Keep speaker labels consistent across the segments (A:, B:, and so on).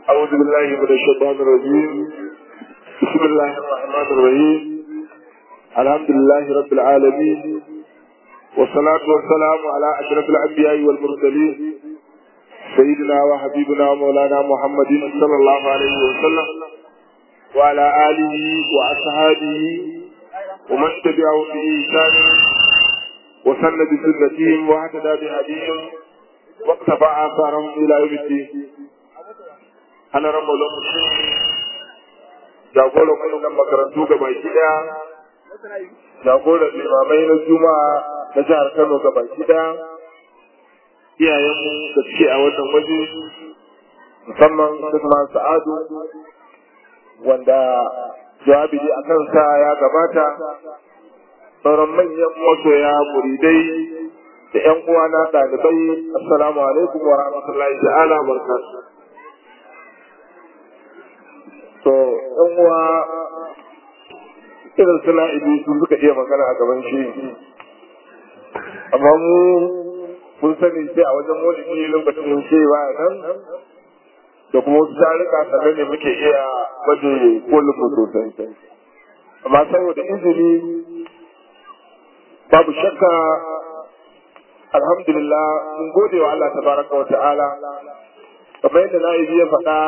A: أعوذ بالله من الشيطان الرجيم بسم الله الرحمن الرحيم الحمد لله رب العالمين والصلاة والسلام على أشرف الأنبياء والمرسلين سيدنا وحبيبنا ومولانا محمد صلى الله عليه وسلم وعلى آله وأصحابه ومن تبعه بإحسان وسن بسنتهم واهتدى بهديهم واقتفى آثارهم إلى يوم الدين أنا رب العالمين jagoran wannan makarantu ga baki daya jagoran limamai na juma'a na jihar kano ga baki daya iyayenmu da suke a wannan waje musamman Usman Sa'adu wanda jawabi a kansa ya gabata sauran manyan masoya muridai da ƴan uwana ɗalibai assalamu alaikum wa rahmatullahi ta'ala barakatuh to ƴan uwa irin suna ibi su suka iya magana a gaban shi amma mu kun sani sai a wajen maulidi lokacin shi ba nan da kuma wasu tarika sannan ne muke iya waje kolin sosai amma saboda izini babu shakka alhamdulillah mun gode wa Allah tabaraka wa ta'ala kamar yadda na ya faɗa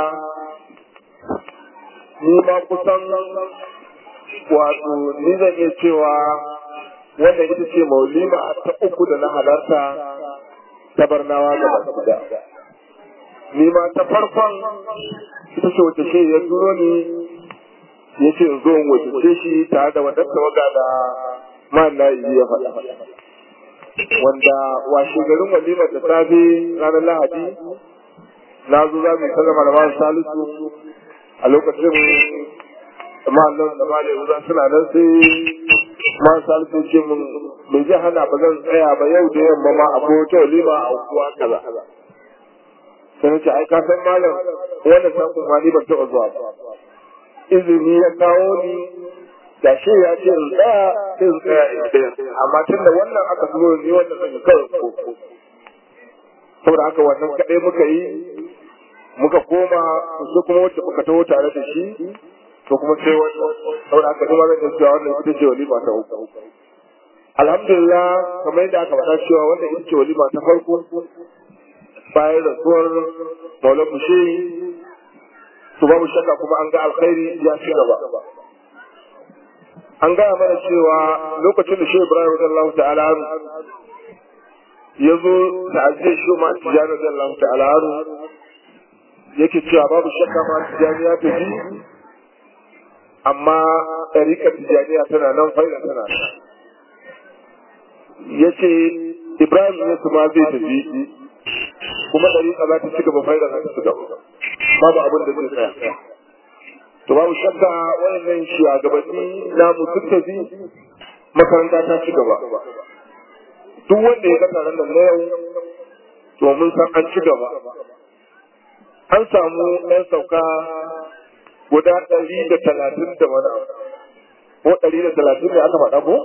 A: ni ma kusan wato ni zan iya cewa wannan ita ce maulima ta uku da na halarta ta barnawa ga baki da ni ma ta farkon ita ce wace shi ya turo ni ya ce zo in wace shi tare da wadanda tawaga da man na yi ya faɗa wanda washe garin walimar da safe ranar lahadi na zo za mu yi sallama da masu salisu a lokacin ma'allon da malai wuza suna nan sai masu salisu ce mun bai ji hana ba zan tsaya ba yau da yamma ma a wata walima a kuwa kaza sai na ce ai ka san malam wannan sakon ma ni ban taɓa zuwa ba izini ya kawo ni da shi ya ce in tsaya sai in tsaya in tsaya amma tun da wannan aka zo ni wannan zan yi kawai ko saboda haka wannan kaɗai muka yi muka koma su kuma wacce muka taho tare da shi to kuma sai wannan saboda haka kuma zan cewa wannan ita ce walima ta uku alhamdulillah kamar yadda aka faɗa cewa wannan ita ce walima ta farko bayan rasuwar maulan mushe su babu shakka kuma an ga alkhairi ya ci gaba an gaya mana cewa lokacin da shi ibrahim radiyallahu ta'ala ya zo da aziyar shi ma tijani radiyallahu ta'ala yake cewa babu shakka ma tijani ya tafi amma ɗarikar tijaniya tana nan faida tana nan ya ce ibrahim ya ma zai tafi kuma ɗariƙa za ta ci gaba faida za ta ci gaba babu abin da zai tsaya to babu shakka wayannan shugabanni na mutum tafi makaranta ta ci gaba duk wanda ya ga taron nan na yau to mun san an ci gaba an samu ɗan sauka guda ɗari da talatin da wani abu ko ɗari da talatin da aka faɗa ko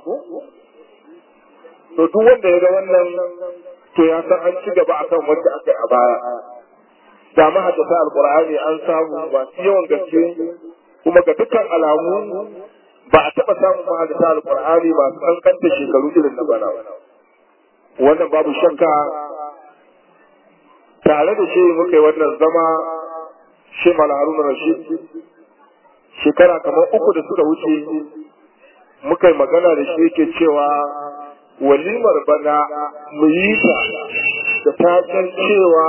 A: to duk wanda ya ga wannan to ya san an ci gaba akan wanda aka yi a baya da mahaddata alqur'ani an samu masu yawan gaske kuma ga dukkan alamu ba a taɓa samun mahaddata alqur'ani masu kankanta shekaru irin na bana wannan babu shakka tare da shi muka yi wannan zama shi haruna rashid shekara kamar uku da suka wuce muka yi magana da shi yake cewa walimar bana mu yi ta da taken cewa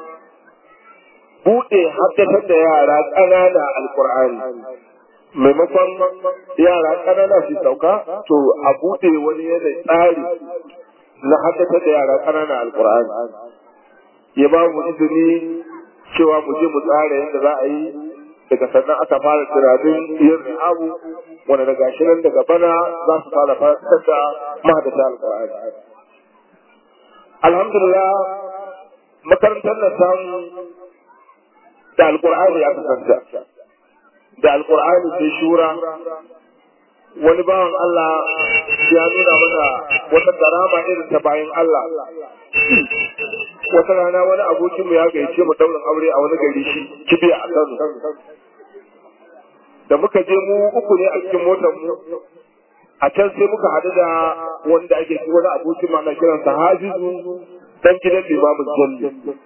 A: buɗe haddatar da yara ƙanana alƙur'ani maimakon yara ƙanana su sauka to a buɗe wani yanayi tsari na haddatar da yara ƙanana alƙur'ani ya ba mu izini cewa mu je mu tsara yadda za a yi daga sannan aka fara tunanin yin abu wanda daga shi nan daga bana za su fara fasitar da mahadata alƙur'ani alhamdulillah makarantar na samu da alƙur'ani ya kasanta da alƙur'ani sai shura wani bawan Allah ya nuna mana wata karama irin ta bayan Allah wata rana wani abokin mu ya gayyace mu daurin aure a wani gari shi kibiya a Kano da muka je mu uku ne a cikin motar mu a can sai muka haɗu da wanda ake shi wani abokin ma na kiransa Hafizu dan gidan limamin Jalli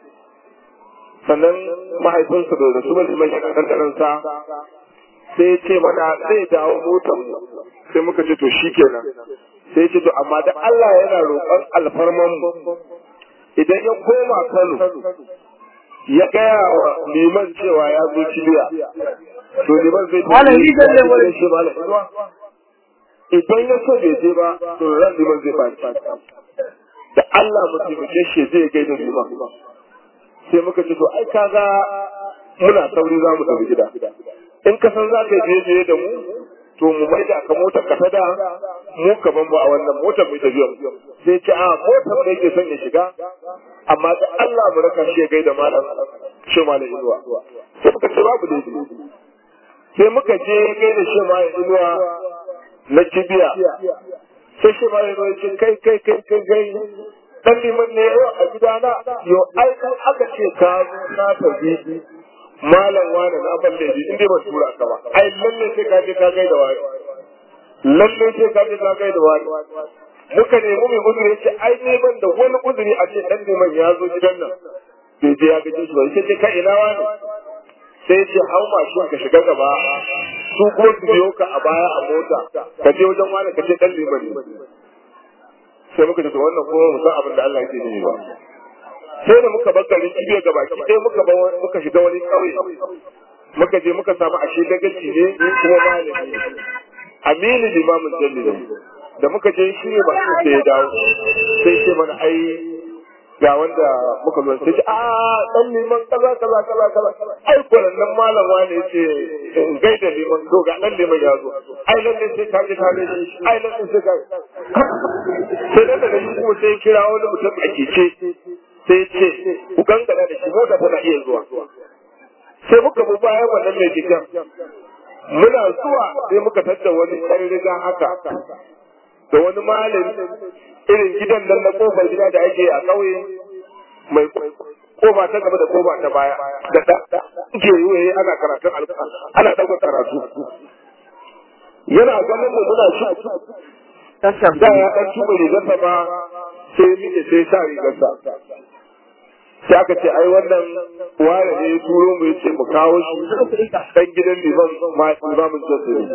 A: sannan mahaifinsa da rasu mai liman shi kan sa sai ya ce mana zai dawo motar mu sai muka ce to shikenan sai ya ce to amma da Allah yana roƙon alfarman mu idan ya koma Kano ya gaya wa liman cewa ya zo cibiya to liman zai
B: Malam, ni zan nemo da
A: shi malam idan ya so bai je ba to ran liman zai ba da Allah mu taimake shi zai gaida liman sai muka ce to ai kaga muna sauri za mu tafi gida in ka san za ka je je da mu to mu mai da ka motar ka ta da mu ka ban ba a wannan motar mai tafiya sai ce a motar da yake son ya shiga amma da Allah mu raka shi ya gaida malam shi malam inuwa sai muka ce babu da sai muka je gaida shi malam inuwa na kibiya sai shi malam inuwa ya ce kai kai kai kai kai dan liman ne yau a gidana yau ai kan aka ce ka zo na tafi malam wani na ban da in dai ban tura ka ba ai lalle sai ka je ka gai da wani lalle sai ka je ka gai da wani muka nemi mai uzuri yace ai ne ban da wani uzuri a ce dan liman ya zo gidan nan bai je ya gaje shi ba sai ka ina wani sai ce hau mashin ka shiga gaba su kuma su biyo ka a baya a mota ka je wajen wani ka ce dan liman ne sai muka ce to wannan kuma mu san abin da Allah yake yi ba sai da muka bar garin kibiya gaba ki sai muka bar muka shiga wani kauye muka je muka samu ashe dagaci ne kuma malami aminu limamin jalli ne da muka je shi ne ba sai ya dawo sai ce mana ai ga wanda muka zo sai ce a dan liman kaza kaza kaza kaza ai nan malam wani yace in gaida liman to ga dan liman ya zo ai lalle sai ka ji ka ne ai lalle sai ka sai da daga shi kuma sai kira wani mutum a keke sai ce ku gangana da shi mota tana iya zuwa sai muka bi bayan wannan mai keken muna zuwa sai muka tadda wani ɗan riga haka da wani malami irin gidan nan na kofar gida da ake a ƙauye mai kofa ta gaba da kofa ta baya da da ke yi ana karatun alƙur'ani ana ɗaukar karatu yana ganin mu muna shi da ya ɗan tuba rigarsa ma sai miƙe sai sa rigarsa sai aka ce ai wannan ware ne ya turo mu yace mu kawo shi dan gidan liman ma imamin jasiri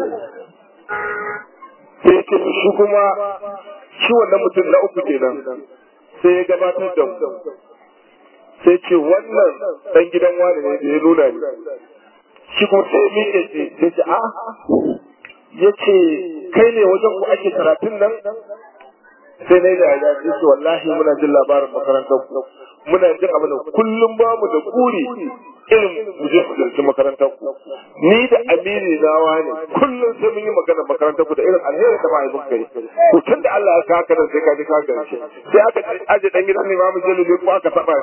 A: sai ya ce shi kuma shi wannan mutum na uku kenan sai ya gabatar da mu sai ce wannan dan gidan wani ne da ya nuna ni shi kuma sai ya miƙe sai ce a ya ce kai ne wajen ku ake karatun nan sai na yi da ya ce wallahi muna jin labarin makarantar ku muna jin abin da kullum ba mu da kuri irin mu je mu zirci makarantar ku ni da amiri nawa ne kullum sai mun yi magana makarantar ku da irin alheri da mahaifin kai to tun da Allah ya saka nan sai ka ji ka garshe sai aka aje dan gidan ne ma mu je ne ko aka saba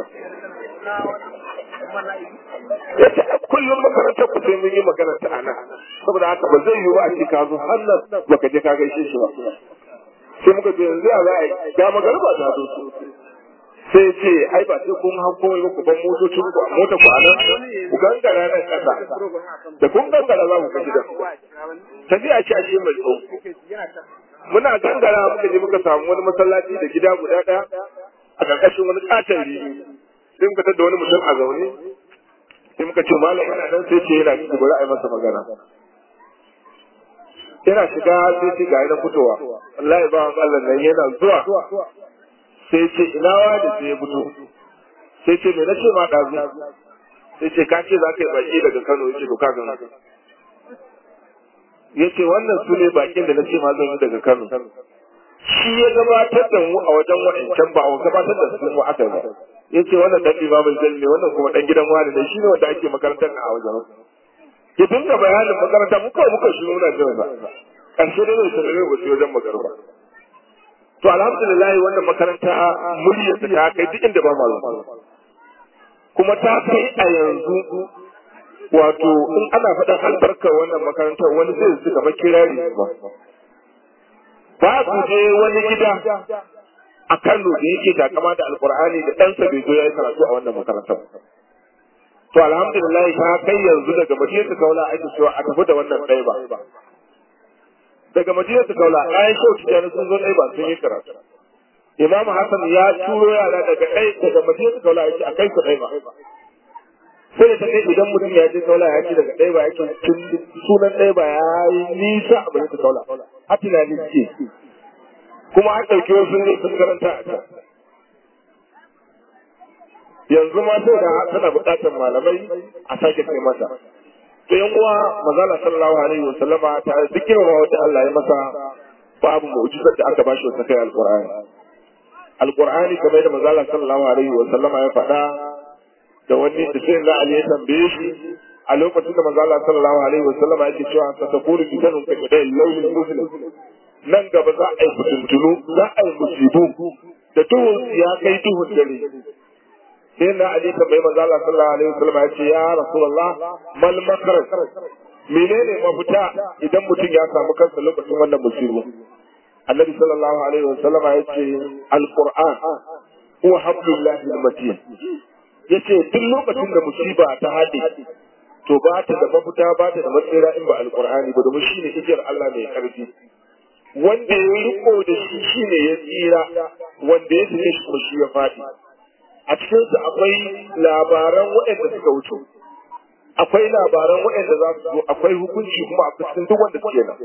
A: yace kullum makarantar ku sai mun yi magana ta ana saboda haka ba zai yi ba a ce ka zo har nan baka je ka gaishe shi ba sai muka ce yanzu ya za a yi ga magarba ta zo sai ce ai ba sai kun hau komai ba ku ban motocin ku a mota ku a nan ku gangara nan kasa da kun gangara za ku kaji da tafiya ce ashe mai tsawo muna gangara muka je muka samu wani masallaci da gida guda ɗaya a ƙarƙashin wani ƙaton rigi sai muka tada wani mutum a zaune sai muka ce malam yana nan sai ce yana ciki bari a yi masa magana yana shiga sai ce ga yana fitowa wallahi ba Allah nan yana zuwa sai ce ina wani sai ya fito sai ce me na ce ma ɗazu sai ce ka ce za ka yi baki daga Kano yace to ka gano yace wannan su ne bakin da na ce ma zan yi daga Kano shi ya gabatar da mu a wajen waɗancan ba a gabatar da su mu aka ba yace wannan dan limamin jalli ne wannan kuma dan gidan wani ne shi ne wanda ake makarantar a wajen ya dinga bayanin makaranta mu kawai muka shiru na jin ba ƙarshe da zai sanar ba su wajen magarba to alhamdulillah wannan makaranta muryar ta kai duk inda ba malam kuma ta kai a yanzu wato in ana faɗin albarkar wannan makarantar wani zai su gaba kirari ba ba ku je wani gida a Kano da yake takama da alkur'ani da ɗansa bai zo ya yi karatu a wannan makarantar to alhamdulillah ta kai yanzu daga madinatu kaula ake cewa a tafi da wannan ɗaya ba daga madinatu kaula ɗayan shau tijjani sun zo ɗaya ba sun yi karatu imamu hassan ya turo yara daga ɗaya daga madinatu kaula yake a kai su ɗaya ba sai da ta kai idan mutum ya je kaula ya ce daga ɗaya ba yake tun sunan ɗaya ba ya yi nisa a madinatu kaula har tunani ce kuma an ɗauki wasu ne sun karanta a can yanzu ma sai da tana buƙatar malamai a sake kai mata to yan uwa manzala sallallahu alaihi wa sallama ta zikirin wa wata Allah ya masa babu mu'jizar da aka bashi wata kai alqur'ani alqur'ani kamar da manzala sallallahu alaihi wa sallama ya faɗa da wani da sai na Ali ya tambaye shi a lokacin da manzala sallallahu alaihi wa sallama yake cewa ta takuru fitanun ka da lailin muslim nan gaba za a yi fitintunu za a yi musibu da duhun ya kai duhun dare sai na ali tambayi manzo Allah sallallahu alaihi wasallam ya ce ya rasulullah mal makraj menene mafita idan mutum ya samu kansa lokacin wannan musibu annabi sallallahu alaihi wasallam ya ce alquran huwa hablullahi almatin yace duk lokacin da musiba ta hade to ba ta da mafita ba ta da matsira in ba alqur'ani ba domin shine igiyar Allah mai karfi wanda ya riko da shi shine ya tsira wanda ya tsire shi kuma shi ya faɗi a cikinsu akwai labaran waɗanda suka wuce akwai labaran waɗanda za su zo akwai hukunci kuma a cikin duk wanda suke nan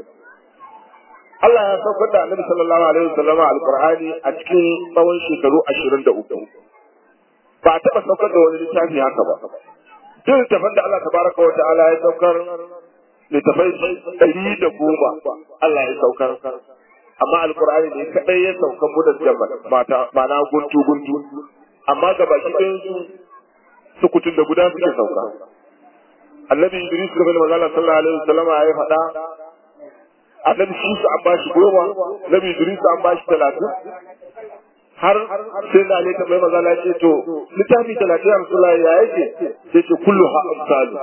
A: Allah ya saukar da Annabi sallallahu alaihi wasallam alqur'ani a cikin tsawon shekaru 23 ba taɓa saukar da wani littafi haka ba duk littafin da Allah tabaraka wa ta'ala ya saukar littafai ɗari da goma Allah ya saukar amma alqur'ani ne kadai ya sauka mu da mata ma'ana guntu guntu amma ga baki ɗayan su sukutun da guda suke sauka annabi idris game da manzala sallallahu alaihi wasallam ya faɗa annabi shi su an bashi goma annabi idris an bashi talatin har sai na ne tambayi manzala ce to littafi talatin a rasulullah ya yake sai ce kullu ha amsalu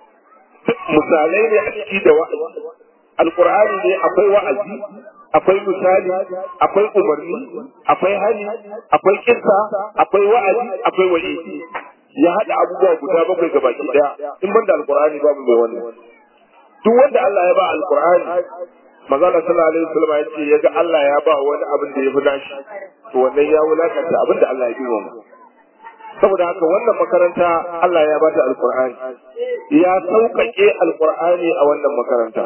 A: misalai ne a ciki da wa'azi alqur'ani ne akwai wa'azi akwai misali akwai umarni akwai hali akwai kissa akwai wa'azi akwai wa'idi ya hada abubuwa guda bakwai ga baki daya in ban da alqur'ani babu mai wannan duk wanda Allah ya ba alqur'ani manzala sallallahu alaihi wasallam ya ce yaga Allah ya ba wani abin da ya fi nashi to wannan ya wulakanta abin da Allah ya bi mu saboda haka wannan makaranta Allah ya bata alqur'ani ya sauƙaƙe alqur'ani a wannan makaranta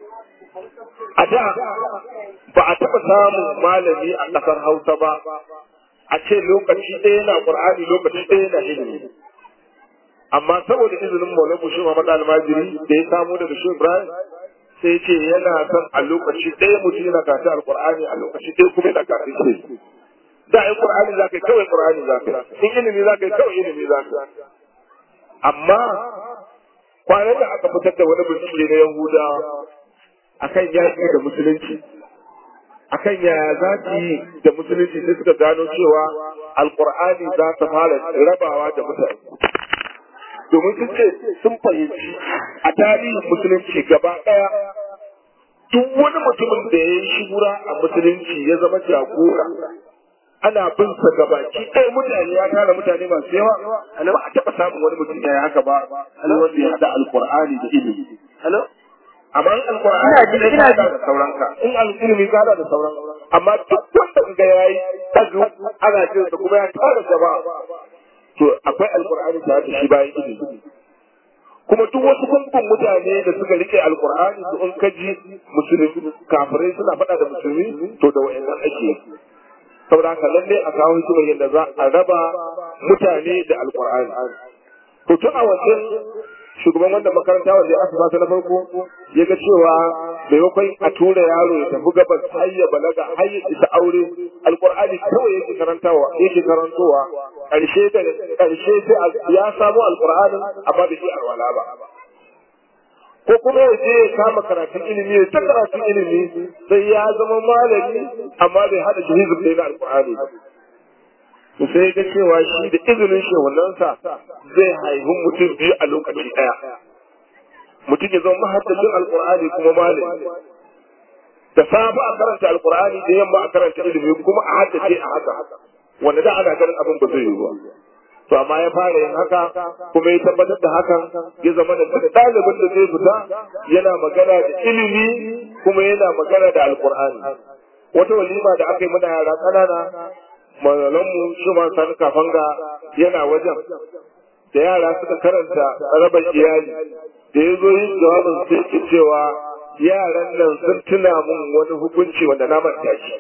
A: a da ba a taɓa samun malami a ƙasar Hausa ba a ce lokaci ɗaya na Qur'ani lokaci ɗaya na ilimi amma saboda izinin Maulana Bushe Muhammad Almajiri da ya samu daga Shehu Ibrahim sai ce yana son a lokaci ɗaya mutum yana kafin alƙur'ani a lokaci ɗaya kuma yana kafin ce da ai Qur'ani za ka yi kawai Qur'ani za ka yi in ilimi za ka yi kawai ilimi za ka yi amma kwanan da aka fitar da wani bincike na Yahudawa akan yaƙi da musulunci akan yaya za su yi da musulunci sai suka gano cewa alkur'ani za ta fara rabawa da mutane domin sun ce sun fahimci a tarihin musulunci gaba ɗaya duk wani mutumin da ya yi shigura a musulunci ya zama jagora ana bin sa gabaki ɗaya mutane ya tara mutane masu yawa ba a taɓa samun wani mutum ya yi haka ba wanda ya haɗa alkur'ani da ilimi amma in alkur'ani ne ka da sauran ka in alilimi ka da sauran amma duk wanda ga yayi tazu ana jin sa kuma ya tara jama'a to akwai alkur'ani tare da shi bayan ilimi kuma duk wasu gungun mutane da suka rike alkur'ani su in kaji musulmi kafirai suna faɗa da musulmi to da wayannan ake saboda haka lalle a kawo hikimar yadda za a raba mutane da alkur'ani to tun a wancan shugaban wanda makaranta wanda aka ba na farko ya ga cewa maimakon a tura yaro ya tafi gabas har ya balaga har ya isa aure alqur'ani kawai yake karantawa yake karantowa karshe da karshe sai ya samu alqur'ani amma da shi alwala ba ko kuma ya je ya kama karatun ilimi ya ta karatun ilimi sai ya zama malami amma bai hada shi hizib ɗaya na alqur'ani ba to sai ga cewa shi da izinin shehunansa zai haihu mutum biyu a lokaci ɗaya mutum ya zama mahaddacin alkur'ani kuma malami da safe a karanta alkur'ani da yamma a karanta ilimi kuma a haddace a haka wanda da ana ganin abin ba zai yi ba to amma ya fara yin haka kuma ya tabbatar da hakan ya zama da duk ɗalibin da zai fita yana magana da ilimi kuma yana magana da alkur'ani wata walima da aka yi mana yara ƙanana malamanmu shi ma sani kafanga yana wajen da yara suka karanta raba iyali da ya zo yin jawabin sai ke cewa yaran nan sun tuna mun wani hukunci wanda na manta shi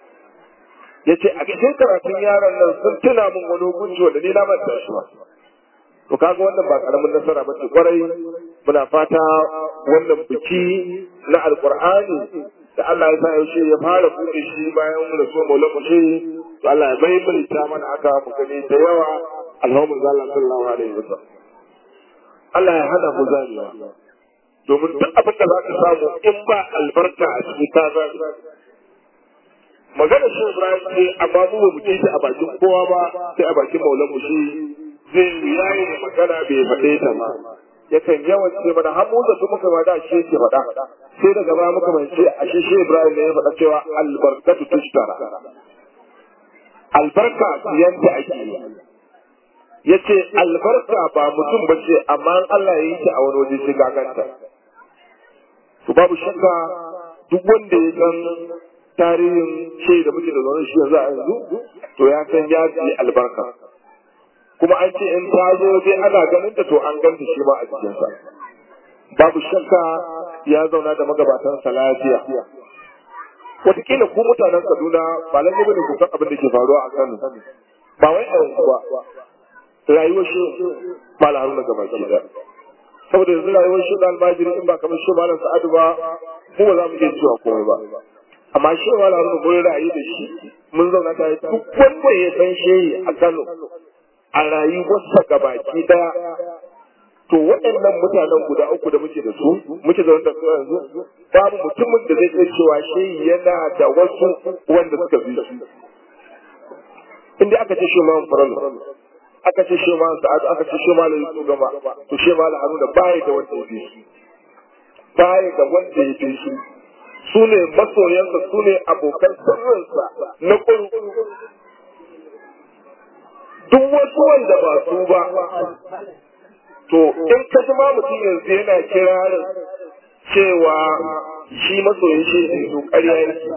A: ya ce a cikin karatun yaran nan sun tuna mun wani hukunci wanda ni na manta shi ba to kaga wannan ba karamin nasara ba ce kwarai muna fata wannan biki na alkur'ani da Allah ya sa yaushe ya fara buɗe shi bayan rasu maula kushe to Allah ya maimaita mana aka mu gani da yawa alhamdulillah sallallahu alaihi wasallam Allah ya hana mu zaniya domin duk abin da za ka samu in ba albarka a cikin ta zani magana shi Ibrahim ce amma mu ba mu ji ta a bakin kowa ba sai a bakin maulan mu shi zai yayi da magana bai faɗe ta ba yakan yawan ce mana har mu da su muka ma da shi yake faɗa sai daga baya muka mai ce a shi shi Ibrahim ne ya faɗa cewa albarkatu tushtara albarka siyanta ake yi ya ce albarka ba mutum ba ce amma Allah ya yi ta a wani waje sai gaganta to babu shakka duk wanda ya san tarihin shi da muke da zaune shi yanzu a yanzu to ya san ya fi albarka kuma an ce in ta zo dai ana ganin ta to an ganta shi ma a cikinsa babu shakka ya zauna da magabatansa lafiya wataƙila ku mutanen Kaduna ba lalle bane ku san abin da ke faruwa a Kano ba wai a yanzu ba rayuwar shi mala haruna gaba ki da saboda yanzu rayuwar shi da almajiri in ba kamar shi malam sa'adu ba mu ba za mu iya cewa komai ba amma shi mala haruna mun ra'ayi da shi mun zauna tare duk wanda ya san shehi a Kano a rayuwarsa gabaki daya to waɗannan mutanen guda uku da muke da su muke zaune da su yanzu babu mutumin da zai iya cewa shehi yana da wasu wanda suka bi su inda aka ce shi ma faralo aka ce shi ma sa'adu aka ce shi ma la yusu gama to shi ma la haruna baya da wanda ya fi su baya da wanda ya fi su su ne masoyansa su ne abokan sirrinsa na ƙuru duk wasu wanda ba su ba to in ka ji ma mutum yanzu yana kirarin cewa shi masoyin shi ne to ƙarya yake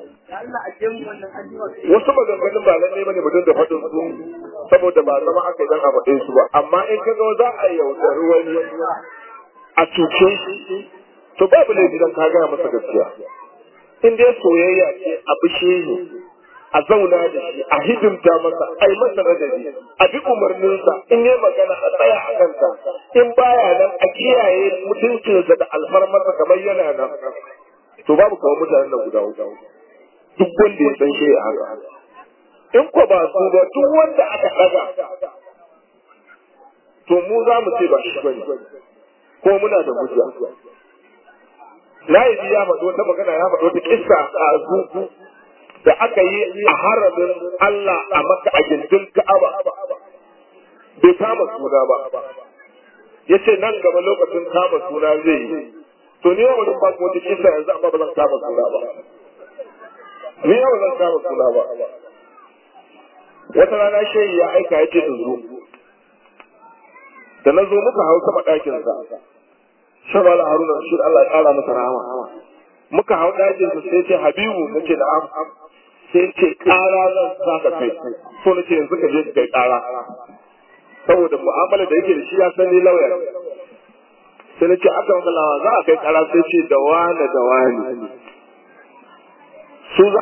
A: wasu maganganun ba lallai bane mutum da faɗin su saboda ba zama aka idan a faɗin su ba amma in ka ga za a yaudari wani a cuce shi to babu laifi dan ka gaya masa gaskiya in dai soyayya ce a bishe ne a zauna da shi a hidimta masa a yi masa radadi a bi umarninsa in yi magana a tsaya a kanta in baya nan a kiyaye mutuncinsa da alfarmarsa kamar yana nan to babu kawo mutanen nan guda uku duk wanda ya san shi ya haka in ko ba su ba duk wanda aka daga to mu za mu ce ba shi bane ko muna da hujja na yi ya faɗo wata magana ya faɗo wata kissa a zuku da aka yi a haramin Allah a maka a gindin Ka'aba bai kama suna ba ya ce nan gaba lokacin kama suna zai yi to ni yau ba ko wata kissa yanzu amma ba zan kama suna ba ni yau zan kama suna ba wata rana shehi ya aika ya ce in zo da na zo muka hau sama ɗakinsa shabala haruna shi Allah ya ƙara masa rahama muka hau ɗakinsa sai ce habibu na ce na'am sai ce ƙara zan za ka kai so na ce yanzu ka je ka kai ƙara saboda mu'amala da yake da shi ya san ni lauya sai na ce aka maka lawa za a kai ƙara sai ce da wane da wane su za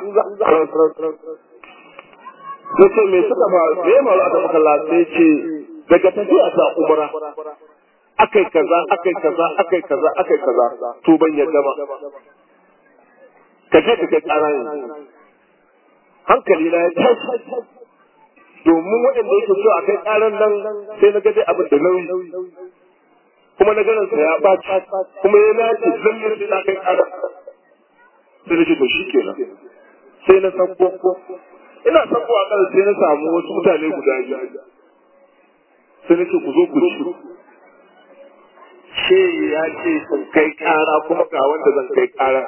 A: na ce me suka fa me ya faru aka maka lawa sai ce daga tafiya ta umra akai kaza akai kaza akai kaza akai kaza to ban yadda ba ka je ka kai ƙara yanzu hankali na ya tashi domin waɗanda yake so a kai ƙaran nan sai na gaje abin da nauyi kuma na ganin sa ya ɓaci kuma ya nace zallar sai na kai ƙara sai na ce to shi kenan sai na sanko ina sanko a kan sai na samu wasu mutane guda biyu sai na ce ku zo ku ci ce ya ce kai ƙara kuma ga wanda zan kai ƙara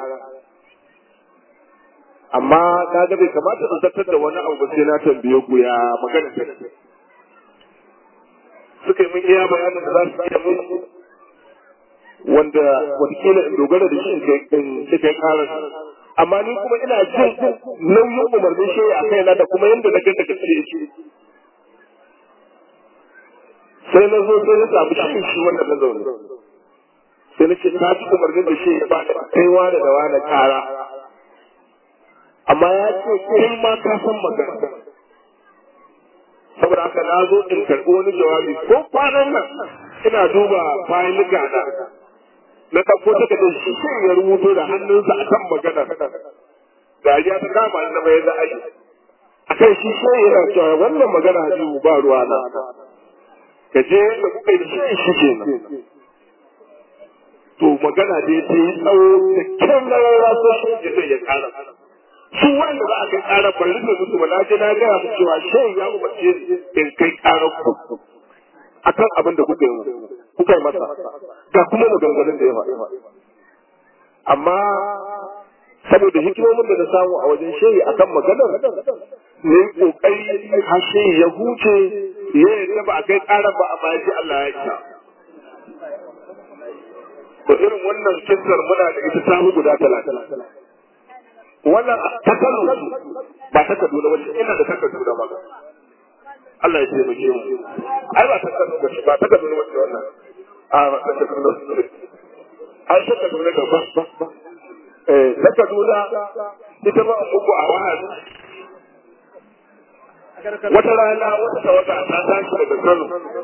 A: amma ka ga bai kamata in zartar da wani abu ba sai na tambaye ku ya magana ta mun iya bayanin da za su iya mun wanda watakila in dogara da shi in kai karar amma ni kuma ina jin nauyin umarnin shi a kaina da kuma yadda na ganta kace shi sai na zo sai na samu shi shi wannan na zaune sai na ce ta ci umarnin da shi ya ba da kaiwa da dawa na kara amma ya ce kai ma ka san magana saboda haka na zo in karɓi wani jawabi ko kwanan nan ina duba bayan nika na na ɗauko ta da shi sai ya rubuto da hannunsa a kan magana dariya ta kama ni na mai za a yi a kan shi sai yana cewa wannan magana hajji ba ruwa na ka je da kuka yi shi shi ke nan to magana da ya yi tsawo da kyan na rara so shi ya zai ya kara su wanda za a kai kara ban rufe musu ba na je na gaya musu cewa shan ya umarce in kai karar ku akan abin da kuka yi kuka yi masa ga kuma maganganun da ya faɗi amma saboda hikimomin da na samu a wajen shehi akan maganar ne kokari har shehi ya huce ya yadda ba a kai ƙarar ba a bayan shi Allah ya isa to irin wannan kissar muna da ita samu guda talatin wannan ta kano ba ta kaduna wacce ina da ta kaduna ma Allah ya taimake mu ai ba ta kaduna wacce ba ta kaduna wacce wannan a ba ta kaduna ai ta kaduna da ba eh ta kaduna ita ba uku a wahal wata rana wata tawata ta tashi daga Kano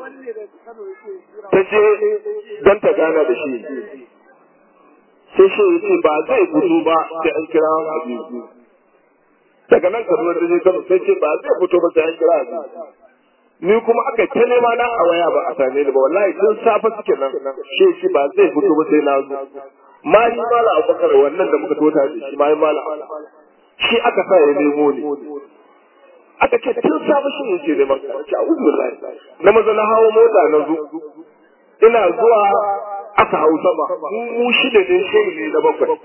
A: ta je don ta gana da shi sai shi ya ce ba zai fito ba sai an kira Habibu daga nan Kaduna da je Kano sai ce ba zai fito ba sai an kira Habibu ni kuma aka ta nema na a waya ba a same ni ba wallahi tun safe suke nan shi shi ba zai fito ba sai na zo mali mala abubakar wannan da muka tota da shi mali mala shi aka sa ya nemo ni aka ce tun safe shi yake neman ka ce a'udhu billahi na maza na hawo mota na zo ina zuwa aka hau sama mu shida ne shi ne na bakwai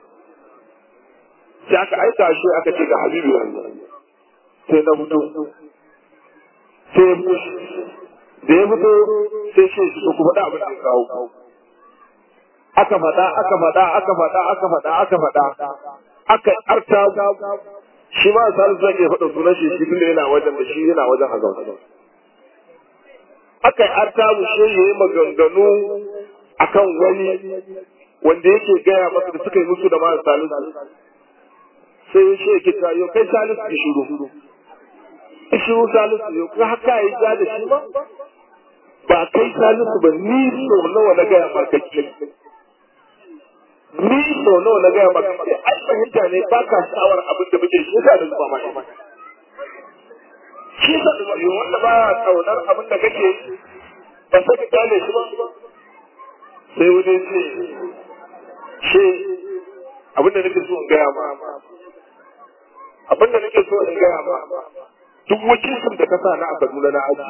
A: sai aka aika shi aka ce ga habibu sai na fito sai da ya fito sai shi su ku faɗa abin da ya kawo aka faɗa aka faɗa aka faɗa aka faɗa aka faɗa aka arta shi ma salisu zai iya faɗa sunan shi shi tunda yana wajen da shi yana wajen a zaune aka yi arta mu shi ya yi maganganu akan wani wanda yake gaya masa da suka yi musu da mara salisu sai shi yake tayo kai salisu ki shiru shiru salisu yau ka haka yi ja da shi ba ba kai salisu ba ni so nawa na gaya ma kake ni so nawa na gaya maka sai ai fahimta ne ba ka sha'awar abin da muke shi da zuba ma shi sa da yau wanda ba kaunar abin da kake ba sai ka kyale shi ba sai wani ce shi abin da nake so in gaya ma abin da nake so in gaya ma duk wakilcin da ka sa na a Kaduna na aji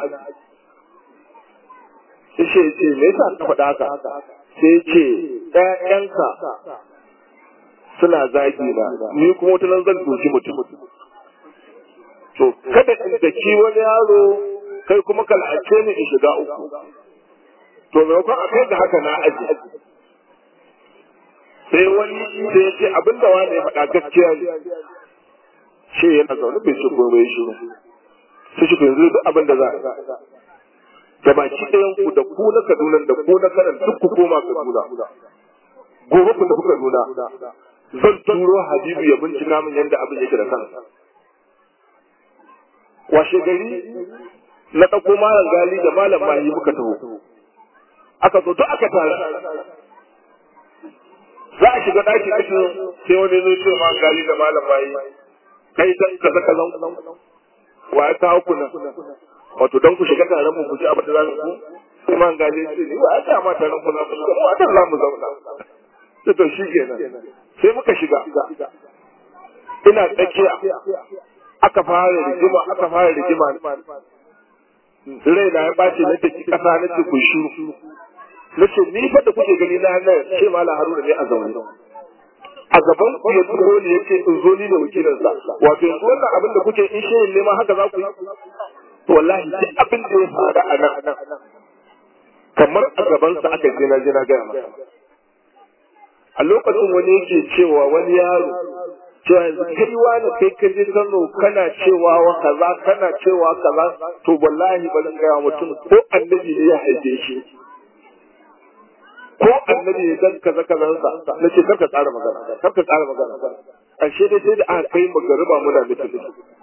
A: sai ce ce me yasa ka faɗa haka sai ce ƴaƴanka suna zagi na ni kuma wata nan zan doki mutum to kada in daki wani yaro kai kuma ka la'ace ni in shiga uku to maimakon a kai ga haka na aji sai wani sai ya ce abinda wani ya faɗa gaskiya ne shi yana zaune bai shi gobe shi sai shi yanzu duk abin da za a da baki ɗayan ku da ku na Kaduna da ku na Kanan duk ku koma Kaduna gobe ku tafi Kaduna zan turo Habibu ya bincika min yadda abin yake da kansa washe gari na ɗauko malam gali da malam mahi muka taho aka zo duk aka tara za a shiga ɗaki ɗakin sai wani zo ce ma gali da malam mahi kai dan kaza kazan wa ya kawo ku nan wato dan ku shiga taron mu ku ji abin da za ku ku man gane ce ni wa ta ma taron ku za ku shiga mu dan za mu zauna to to shi kenan sai muka shiga ina tsakiya aka fara rigima aka fara rigima rai na ya bace na take kasa na ce ku shiru na ce ni fa da kuke gani na nan ce mala haruna ne a zaune a gaban ku ya turo ne yace in zo ni da wakilinsa wato yanzu wannan abin da kuke in shehin ne ma haka za ku yi to wallahi duk abin da ya faru a nan kamar a gabansa aka je na je na gaya masa a lokacin wani yake cewa wani yaro cewa yanzu kai wani kai ka je Kano kana cewa wa kaza kana cewa kaza to wallahi ba zan gaya mutum ko annabi ne ya haife shi ko annabi ne dan kaza kaza sa na ce karka tsara magana karka tsara magana ƙarshe dai sai da aka kai magariba muna mutum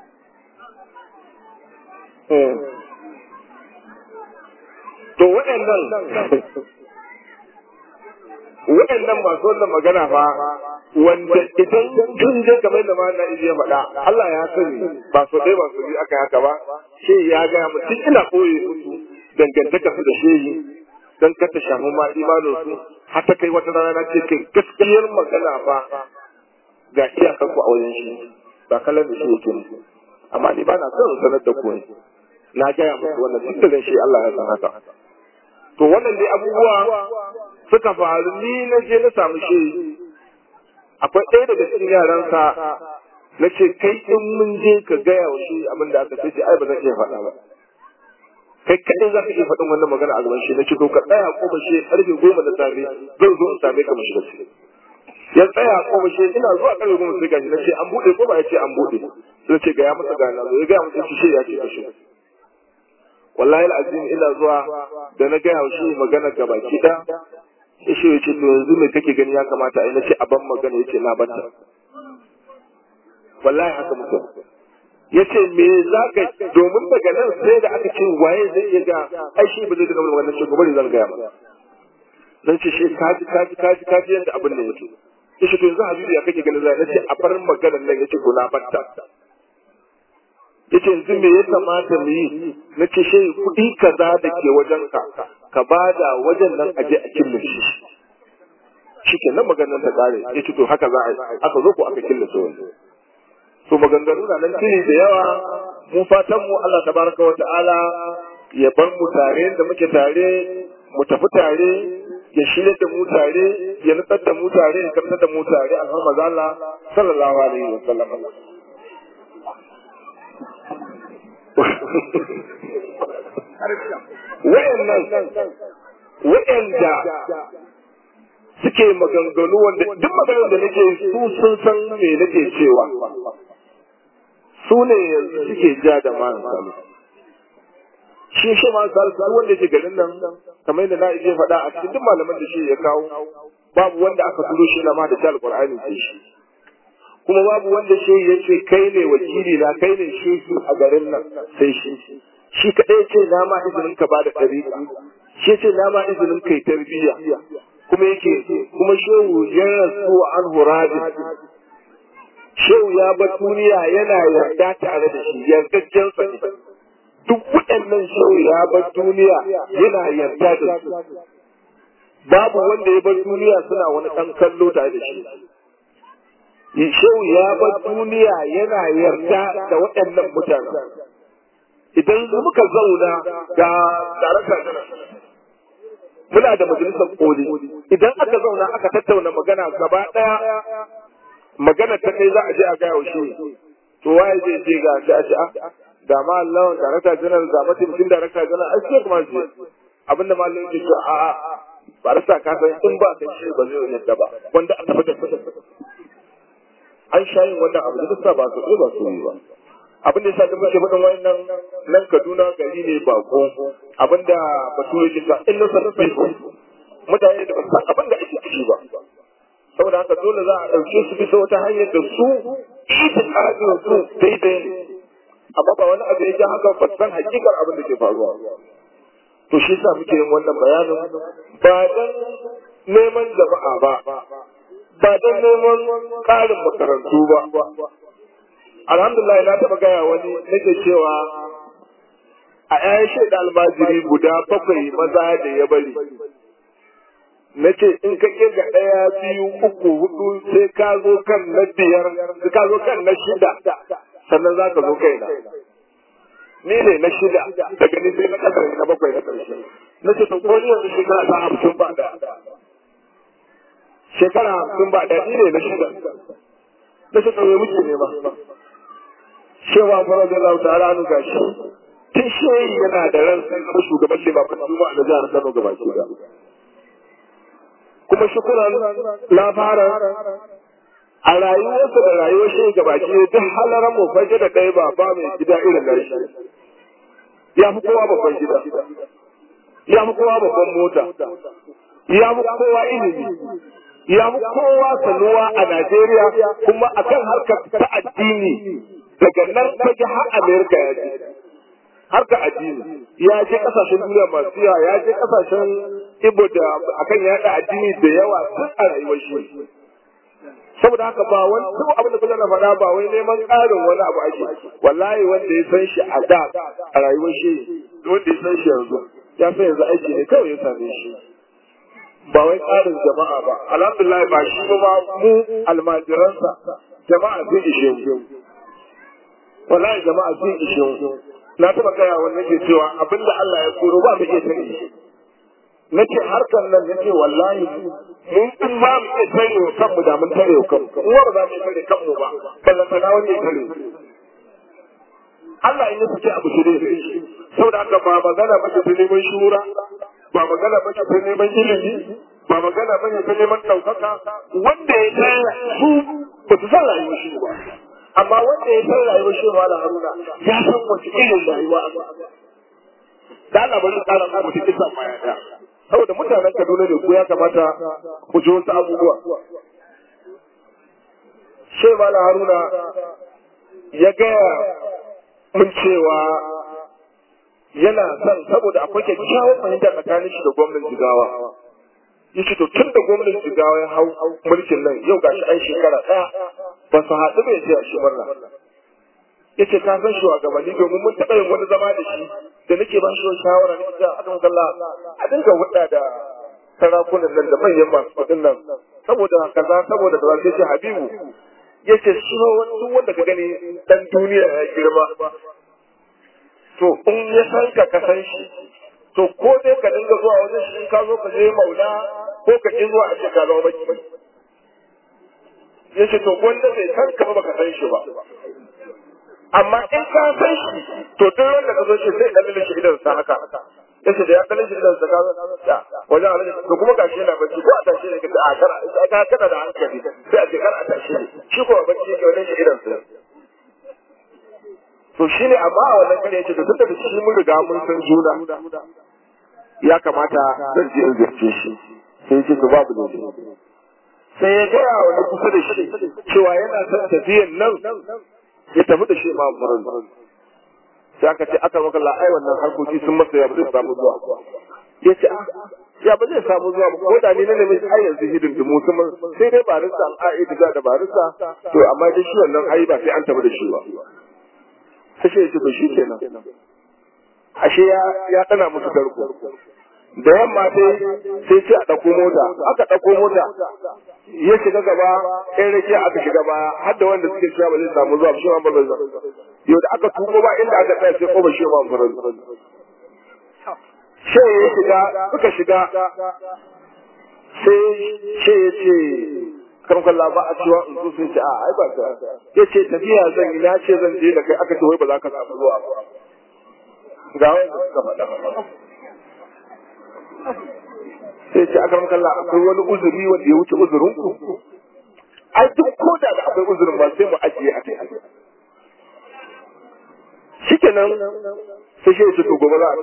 A: to waɗannan waɗannan masu wannan magana fa wanda idan sun je kamar da ma na iya faɗa Allah ya sani ba so ɗaya ba so biyu aka haka ba shi ya ga mu tun ina koyi musu dangantaka su da shehi dan kar ta shafi ma imanin su har ta kai wata rana na ce kai gaskiyar magana fa ga iyakar ku a wajen shi ba kallon da shi yake musu amma ni ba na son sanar da ku na gaya musu wannan tun da shi Allah ya san haka to wannan dai abubuwa suka faru ni na je na samu shi akwai ɗaya daga cikin yaransa na ce kai in mun je ka gaya wa shi abin da aka ce ai ba zan iya faɗa ba kai kaɗai za ka iya faɗin wannan magana a gaban shi na ce to ka tsaya ko ba shi ƙarfe goma da safe zan zo in same ka mu shiga ciki ya tsaya ko ba shi ina zuwa ƙarfe goma sai gashi na ce an buɗe ko ba ya ce an buɗe sai ce gaya masa ga na zo ya gaya masa shi ya ce ka shiga wallahi al'azim ina zuwa da na gaya shi magana ga baki da shi ya ce to yanzu me kake gani ya kamata a yi na ce a ban magana ya ce na banta wallahi haka mutum ya ce me za ka domin daga nan sai da aka ce waye zai iya ga ai shi ba zai ga wannan shi gobe zan gaya masa zan ce shi kaji kaji kaji kaji yadda abin da yake ya ce to yanzu habibu ya kake ganin zai na ce a bar maganar nan ya ce ko na banta yace yanzu me ya kamata mu yi na ce shi kuɗi kaza da ke wajen ka ka bada wajen nan a je a killace shi shi ke nan maganar ta kare ya ce to haka za a yi aka zo ko aka killace wani to maganganu na nan tuni da yawa mu fatan mu Allah tabaraka wa ta'ala ya bar mu tare da muke tare mu tafi tare ya shirya da mu tare ya nutsar da mu tare ya karɓar da mu tare a kan Allah sallallahu alaihi wa sallam wayannan wayanda suke maganganu wanda duk maganar da nake su sun san me nake cewa su ne yanzu suke ja da man salu shi shi man salu duk wanda ke garin nan kamar yadda na iya faɗa a cikin duk malaman da shi ya kawo babu wanda aka turo shi ma da alqur'ani sai shi kuma babu wanda shi ya ce kai ne wakili na kai ne shehi a garin nan sai shi shi kaɗai ce na ma izinin ka bada ɗariƙa shi ce na ma izinin kai tarbiyya kuma yake kuma shehu ya rasu an huradi shehu ya bar duniya yana yarda tare da shi yardajen sa ne duk waɗannan shehu ya bar duniya yana yarda da su babu wanda ya bar duniya suna wani ɗan kallo tare da shi Shehu ya bar duniya yana yarda da waɗannan mutanen. Idan muka zauna ga darakta muna da majalisar koli, idan aka zauna aka tattauna magana gaba ɗaya magana ta kai za a je a gaya wa shi. To waye zai je ga shi a ce ga ma Allah darakta janar ga mataimakin darakta janar a ce kuma shi abinda ma Allah yake ce a a ba rasa ka san in ba kai shi ba zai yadda ba wanda a tafi da an sha yin wannan abu da sa ba su ba su yi ba abin da yasa da muke faɗin wannan nan Kaduna gari ne bako abin da bature ke sa in nasa nasa mutane da ba san abin da ake ciki ba saboda haka dole za a ɗauke su bisa wata hanyar da su itikadin su daidai ne amma ba wani abu ya ja haka ba san hakikar abin da ke faruwa to shi sa muke yin wannan bayanin ba dan neman jama'a ba ba don neman ƙarin makarantu ba. Alhamdulillah na taɓa gaya wani nake cewa a ‘ya'yan shaida almajiri guda bakwai maza da ya bari. Na ce in ka kirga ɗaya biyu uku hudu sai ka zo kan na biyar, sai ka zo kan na shida, sannan za ka zo kaina. Ni ne na shida daga ni sai na ƙasa na bakwai na ƙarshe. Na ce to ko ni yanzu shekara ta hamsin ba da. shekara hamsin ba ɗari ne na shida na shi ɗauye muke ne ba cewa fara da lau ta'ala nu gashi tun shehi yana da ran sai shugaban limamin juma'a na jihar Kano gaba ki da kuma shukuran labaran a rayuwarsa da rayuwar shehi gaba ki duk halaran mu fage da ɗaya ba ba mai gida irin nan shi ya fi kowa babban gida ya fi kowa babban mota ya fi kowa ilimi ya fi kowa sanuwa a Najeriya kuma akan harkar ta addini daga nan fage har Amerika ya je harkar addini ya je kasashen duniya masu yawa ya je kasashen Ibo da akan yaɗa addini da yawa tun a rayuwar shi saboda haka ba wani duk abin da kullum na faɗa ba wai neman ƙarin wani abu ake wallahi wanda ya san shi a da a rayuwar shi wanda ya san shi yanzu ya san yanzu aiki ne kawai ya same shi ba wai ƙarin jama'a ba alhamdulillah ba shi ba mu almajiransa jama'a sun ishe mu wallahi jama'a sun ishe mu na taɓa gaya wani nake cewa abinda Allah ya koro ba mu iya tare shi nake harkar nan nake wallahi mun in ba mu iya tare wa kanmu da mun tare wa kanmu in ba za mu iya tare kanmu ba ballan sana wani ya tare Allah in ya fice abu shi ne saboda haka ba magana ba ta neman shura ba magana ba ta neman ilimi ba magana ba ta neman ɗaukaka wanda ya san su ba su san rayuwar shi ba amma wanda ya san rayuwar shi da haruna ya san wace irin rayuwa da Allah bari tsara mu mutum kisa ma ya saboda mutanen Kaduna ne ko ya kamata ku ji wasu abubuwa Shehu Mala Haruna ya gaya mun cewa yana son saboda akwai kyakkyawar fahimta tsakanin shi da gwamnan jigawa yace to tun da gwamnan jigawa ya hau mulkin nan yau gashi an shekara ɗaya ba su haɗu bai ce a shi murna yace ka san shi wa gabanni domin mun taɓa yin wani zama da shi da nake ba shi shawara ne da akan kalla a dinga hudda da sarakunan nan da manyan masu kuɗin nan saboda kaza saboda da sai ce habibu yace shi duk wanda ka gani dan duniya ya girma to in ya san ka ka san shi to ko dai ka dinga zuwa wajen shi in ka zo ka je maula ko ka ki zuwa a ce ka zama baki yace to wanda bai san ka ba ka san shi ba amma in ka san shi to duk wanda ka zo shi sai dalilin shi idan sa haka yace da ya dalilin shi idan sa ka ya wajen alaji to kuma gashi yana bacci ko a tashi ne ka a kana ka kana da hankali sai a ce kar a tashi ne shi ko bacci yake wajen shi idan sa to shi ne amma a wannan kare yace to tun da shi mun riga mun san juna ya kamata zan je in zirce shi sai yace to babu ne sai ya gaya wani kusa da shi cewa yana son tafiyan nan ya tafi da shi ma furin sai aka ce aka maka ai wannan harkoki sun masa ya ba zai samu zuwa ya ce ya ba zai samu zuwa ba ko da ni na nemi ai yanzu hidin dumu sun sai dai barista an a'i da barista to amma dai shi wannan ai ba sai an tafi da shi ba sai ya ce to shi kenan ashe ya ya tsana musu tarko da yamma sai sai ce a ɗauko mota aka ɗauko mota ya shiga gaba ɗan rake aka shiga baya har da wanda suke cewa ba zai samu zuwa shi ma ba zai yau da aka tuko ba inda aka tsaya sai ko ba shi ma ba sai ya shiga suka shiga sai sai ya ce kan kalla ba a cewa in zo sun ce a ai ba ta ya ce tafiya zan yi na ce zan je da kai aka ce wai ba za ka samu zuwa ba ga wanda suka faɗa sai ce aka kalla akwai wani uzuri wanda ya wuce uzurin ku ai duk ko da akwai uzurin ba sai mu ajiye a kai shikenan sai shi ya ce to gobe za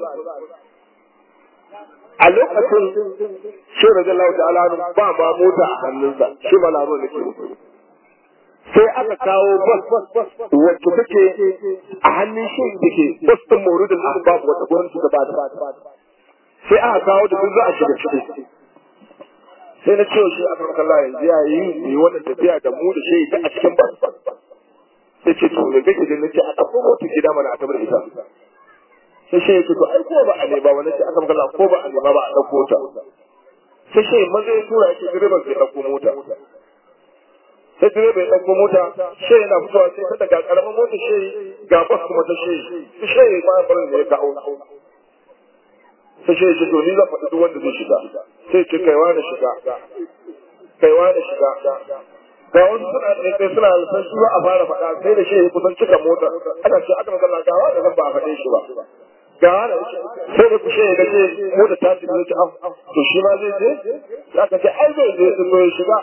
A: a lokacin shi radiyallahu ta'ala ba ma mota a hannunsa shi malaro ne ke sai aka kawo bas wacce take a hannun shi da ke bas din maurudin ahbab wata gurin su gaba da sai aka kawo da duk za a shiga ciki sai na cewa shi aka maka Allah yanzu ya yi yi wannan tafiya da mu da shi a cikin bas sai ce to me kake da nace a ɗauko mota gida mana a tabar ita sai shi ya ce to ai ko ba a nema ba nace aka maka ko ba a nema ba a ɗauko ta sai shi maza ya tura shi direban sai ɗauko mota sai direba ya ɗauko mota shi yana fitowa sai ta daga ƙaramin mota shi ga bas kuma ta shi shi ma barin da ya kawo sai shi ya ce to ni zan faɗi duk wanda zai shiga sai ce kaiwa da shiga kaiwa da shiga ga wasu suna da kai suna san shi a fara faɗa sai da shi ya kusan cika mota ana ce aka magana gawa da zan ba a faɗe shi ba ga wani sai da kushe ya gaje mu da tashi da ce to shi ma zai je za ka ce ai zai je su ya shiga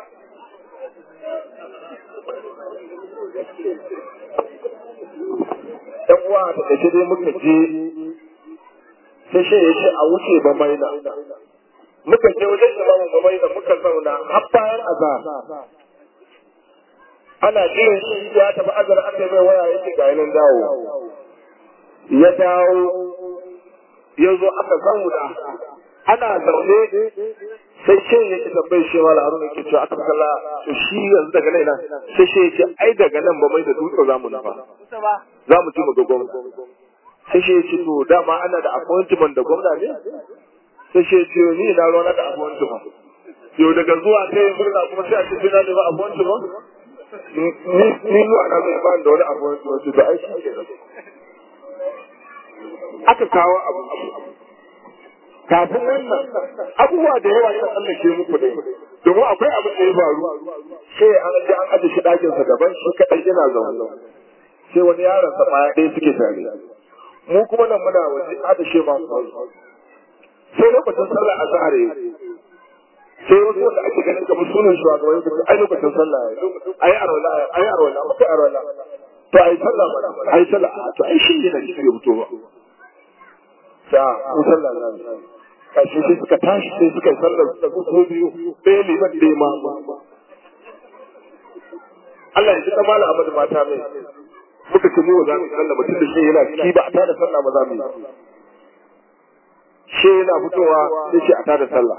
A: ɗan uwa da ƙarshe dai muka je sai shi ya ce a wuce ba maina muka je wajen imamu ba maina muka zauna har bayan azhar ana jiran shi ya tafi azhar aka yi mai waya yake ga yanan dawo ya dawo ya zo aka zauna ana zaune sai shi ya ce tambayi shi ma haruna yake cewa aka kalla to shi yanzu daga nan sai shi ya ce ai daga nan ba mai da dutse za mu nufa za mu ci mu ga gwamna sai shi ya ce to dama ana da appointment da gwamna ne sai shi ya ce ni na ruwa da appointment yau daga zuwa ta yi murna kuma sai a ce sai na nema appointment ni zuwa na zai ba da wani appointment to ai shi ke aka kawo abu kafin wannan abubuwa da yawa yana tsallake muku ne domin akwai abin da ya faru sai an ji an aje shi ɗakinsa daban shi kaɗai yana zaune sai wani yaron sa baya ɗaya suke tare mu kuma nan muna waje ada shi ma sai lokacin sallah azhar yayi sai wasu wanda ake ganin kamar sunan shugabanni su ai lokacin sallah yayi ai arwala ai arwala muka arwala to ai sallah ba ai sallah to ai shi ne da shi ya fito ba sa mu sallah nan kashi sai suka tashi sai suka yi sallar da su biyu ɗaya liman ɗaya ma Allah ya ji kamala Ahmad mata mai muka ce mu za mu sallah mutum da shi yana ciki ba a tada sallah ba za mu yi shi yana fitowa sai shi a tada sallah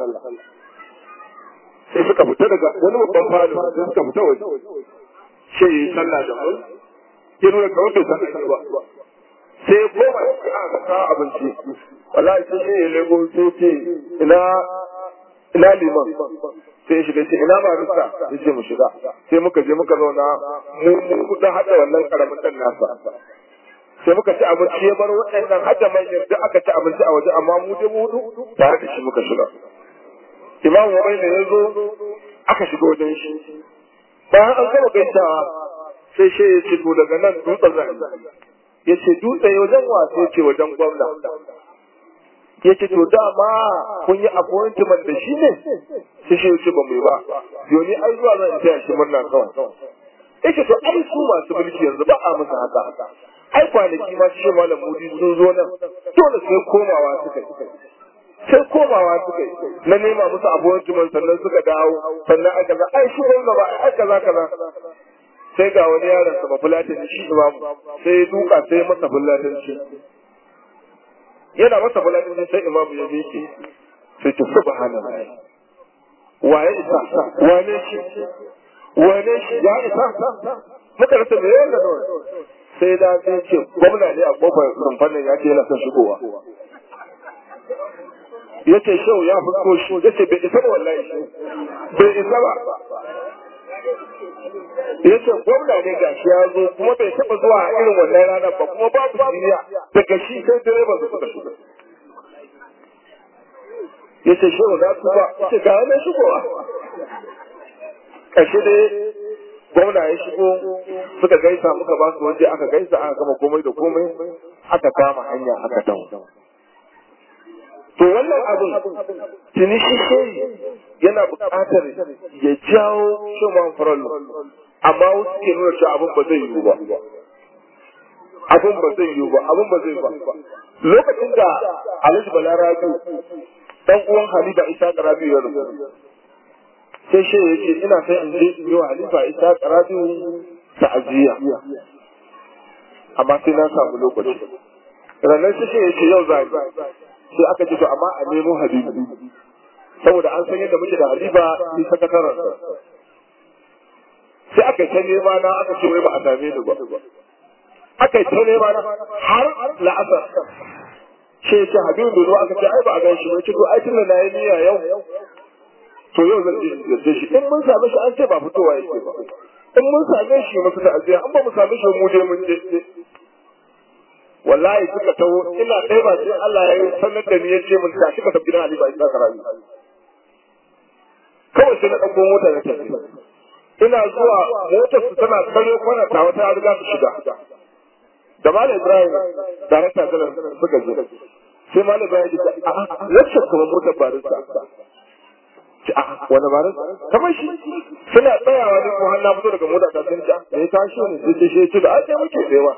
A: sai suka fita daga wani babban falo sai suka fita waje shi yi sallah da mu ya nuna kawai bai sallah ba sai koma ya ka abinci wallahi sai shi ya lego sai ce ina ina liman sai ya shiga ce ina ba rusa ya ce mu shiga sai muka je muka zauna mu mu dan hada wannan karamin dan nasa sai muka ci abinci ya bar waɗannan hada manyan da aka ci abinci a waje amma mu dai mu hudu tare da shi muka shiga imamu wa ne ya zo aka shiga wajen shi bayan an gama gaisawa sai shi ya ce to daga nan dutsen zan ya ce dutse wajen wasu ya ce wajen gwamna ya ce to dama kun yi appointment da shi ne sai shi ce ba mu yi ba yoni ai zuwa zan taya shi murna kawai ya ce to ai su masu mulki yanzu ba a musu haka ai kwanaki ma shi malam mudi sun zo nan dole sai komawa suka yi sai komawa suka yi na nema musu appointment sannan suka dawo sannan aka ga ai shi gwamna ba ai kaza kaza sai ga wani yaron sa bafulatin shi imamu sai ya duka sai masa fulatin shi yana masa fulatin sai imamu ya miƙe sai ta subhanallah waye isa wane shi wane shi ya isa muka rasa me yana da sai da sai ce gwamna ne a kofar kamfanin ya ce yana son shigowa ya ce shau ya fusko shi ya ce bai isa ba wallahi bai isa ba ya ce gwamna ne ga shi ya zo kuma bai taɓa zuwa a irin wannan ranar ba kuma babu shirya daga shi sai direban su suka shiga ya ce shi na tuba ya ce ga wani shigowa ƙarshe dai gwamna ya shigo suka gaisa muka ba su waje aka gaisa aka gama komai da komai aka kama hanya aka dawo to wannan abin tuni shi shehi yana buƙatar ya jawo shugaban farallo amma wasu ke nuna cewa abin ba zai yiwu ba abin ba zai yiwu ba abin ba zai ba lokacin da alhaji balarabi dan uwan halifa isa karabi ya rubu sai shi ya ce ina sai in je in yi wa halifa isa karabi ta'aziyya amma sai na samu lokaci ranar shi ya ce yau za sai aka ce to amma a nemo habibu saboda an san yadda muke da halifa shi sakataren sai aka ta nema na aka ce wai ba a same ni ba aka ta nema na har la'asar ce ce habibu da aka ce ai ba a gan shi ba ce to ai tunda na yi niyya yau to yau zan je yarda shi in mun same shi an ce ba fitowa yake ba in mun same shi masu da aziya an ba mu same shi mu je mun je wallahi suka taho ina ɗaya ba sai Allah ya yi sanar da ni ya ce mun tashi ka tafi gidan Ali ba isa karabi kawai sai na ɗauko mota na tafi ina zuwa motar su tana kare kwana ta wata riga su shiga da malam ibrahim da rasa galan suka je sai malam ibrahim ya ce a wacce kuma motar barista ce a wani barista kamar shi suna tsayawa ne ko har na fito daga mota ta sun ce da ya tashi ne sai ce shi ce da ake muke tsayawa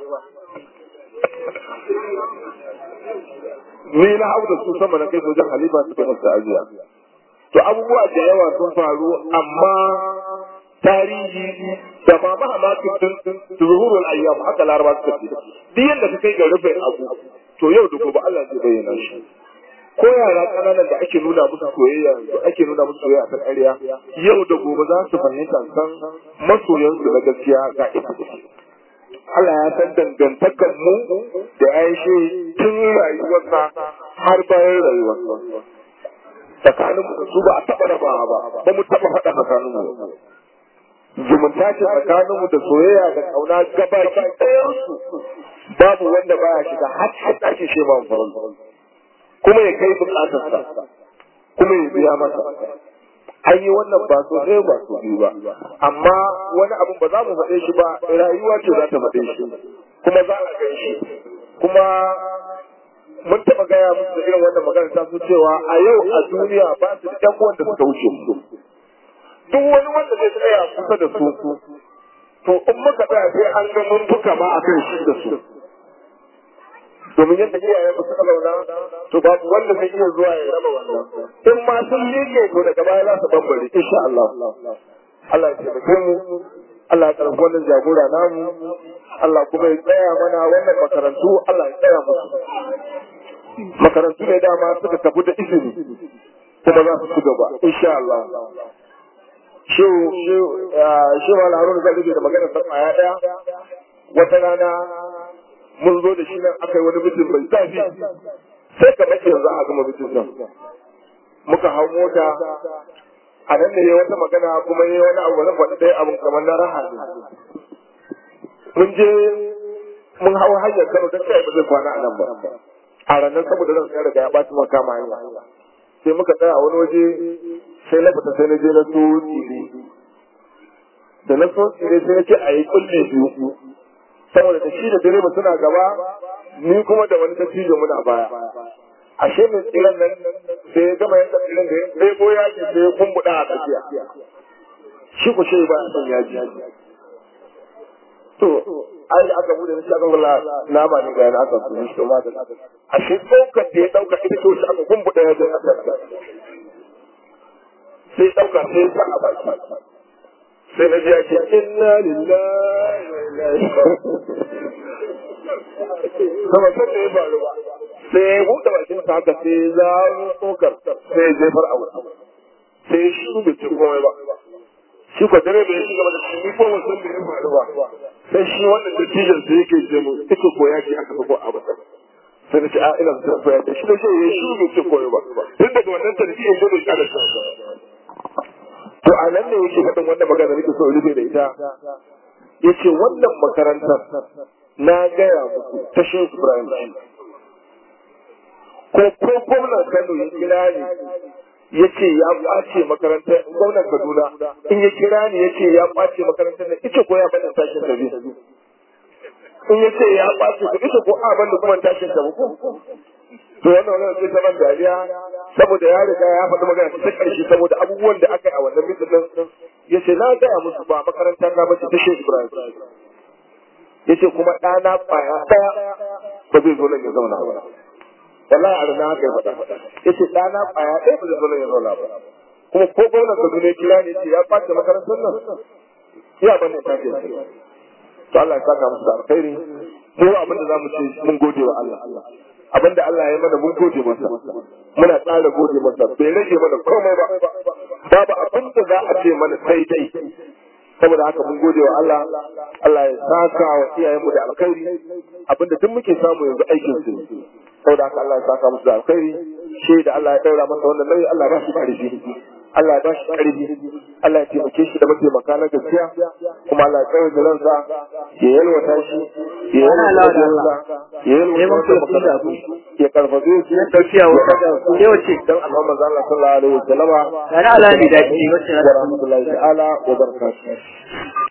A: ni na hau da su sama na kai sojan halifa suka musu ajiya to abubuwa da yawa sun faru amma tarihi da ma mahamakin zuhurul ayyam haka laraba suka ce duk yadda ka kai ga rufe abu to yau da gobe Allah zai bayyana shi ko yara kananan da ake nuna musu soyayya ake nuna musu soyayya ta ƙarya yau da gobe za su fahimta san masoyansu na gaskiya ga ita Allah ya san dangantakar mu da Aisha tun rayuwarsa har bayan rayuwarsa tsakanin mu su ba a taɓa rabawa ba ba mu taɓa faɗa tsakanin mu zumunta ce tsakanin mu da soyayya da kauna gabaki ɗayan su babu wanda baya shiga har har ake ce ma furan kuma ya kai bukatarsa kuma ya biya masa an yi wannan ba so ɗaya ba so biyu ba amma wani abin ba za mu faɗe shi ba rayuwa ce za ta faɗe shi kuma za a gan shi kuma mun taɓa gaya musu da irin wannan magana ta su cewa a yau a duniya ba su da ƴan uwan da suka wuce su duk wani wanda zai tsaya kusa da su to in muka tsaya sai an ga mun buka ma akan shi da su domin yadda iyayen ba suka zauna to babu wanda zai iya zuwa ya raba wannan in ma sun liƙe to daga baya za su bambare insha Allah Allah ya taimake mu Allah ya karɓi wannan jagora namu Allah kuma ya tsaya mana wannan makarantu Allah ya tsaya musu makarantu ne dama suka tafi da izini kuma za su ci gaba insha Allah shehu shehu shehu Harun zai rubuta da magana sa ya daya wata rana mun zo da shi nan aka yi wani mutum mai zafi sai ka mace yanzu a gama mutum nan muka hau mota a nan ne wata magana kuma yi wani abu wani faɗi ɗaya abin kamar na raha ne mun je mun hau hanyar kano don kai ba zai kwana a nan ba a ranar saboda ran sai riga ya ɓaci maka kama hanya sai muka tsaya a wani waje sai na fita sai na je na so tsire da na so tsire sai na ce a yi kulle biyu saboda da shi da direba suna gaba ni kuma da wani dattijo muna baya ashe mai tsiran nan sai ya gama yadda tsiran da ya ɗebo yaji sai ya kumbuɗa a tsakiya shi ku shi ba son yaji to ai da aka bude shi aka wala nama ne ga yana aka kuma shi ma da ashe ɗaukar da ya ɗauka ita ce wacce aka kumbuɗa yajin a tsakiya sai ɗauka sai ya sa a baki sai na ji ake inna lillahi wa inna ilaihi sama san da ya faru ba sai ya buɗe bakin sa haka sai ya zaro tsokar sai ya jefar a wurin sai shi bai ci komai ba shi ko dare bai shiga da shi ko wasan da ya faru ba sai shi wannan dattijan sai yake je mu ita ko ya ce aka sako a bata sai na ce a ina da koya da shi da shi ya shi bai ci komai ba tun daga wannan tarbiyyar da bai kada to a nan ne yake faɗin wannan magana nake so rufe da ita yace wannan makarantar na gaya muku ta Shehu Ibrahim ko ko gwamnan Kano ya kira ni ya ce ya ɓace makarantar gwamnan Kaduna in ya kira ni ya ce ya ɓace makarantar nan ita ko ya bada tashin sabi in ya ce ya ɓace ku ita ko a banda kuma tashin sabi ko to wannan wannan sai zaman dariya saboda ya riga ya faɗi magana ta ƙarshe saboda abubuwan da aka yi a wannan mitin din ya ce na gaya musu ba makaranta ta bace ta Shehu Ibrahim ya ce kuma ɗana ƙwaya ɗaya ba zai zo nan ya zauna ba wallahi a rana haka ya faɗa ya ce ɗana ƙwaya ɗaya ba zai zo nan ya zauna ba kuma ko gwamnan Kaduna ya kira ne ce ya ɓace makarantar nan ya bane ta ce to Allah ya saka musu da alkhairi mu abin da zamu ce mun gode wa Allah abin da Allah ya mana mun gode masa muna tsara gode masa bai rage mana komai ba babu abin da za a ce mana sai dai saboda haka mun gode wa Allah Allah ya saka wa iyayenmu da alkhairi abinda duk muke samu yanzu aikin su saboda haka Allah ya saka musu da alkhairi shi da Allah ya daura masa wannan nauyi Allah ya ba shi karfi Allah ya ba shi karfi Allah ya taimake shi da mataimaka na gaskiya kuma Allah ya tsaya da ransa ya yalwata shi ya yalwata ransa ya yalwata masa ya karfafe su ya
B: tafiya wata ke wace
A: dan Allah manzo Allah sallallahu alaihi wasallama
B: tare alami da ke wacce
A: wa rahmatullahi ta'ala wa barakatuh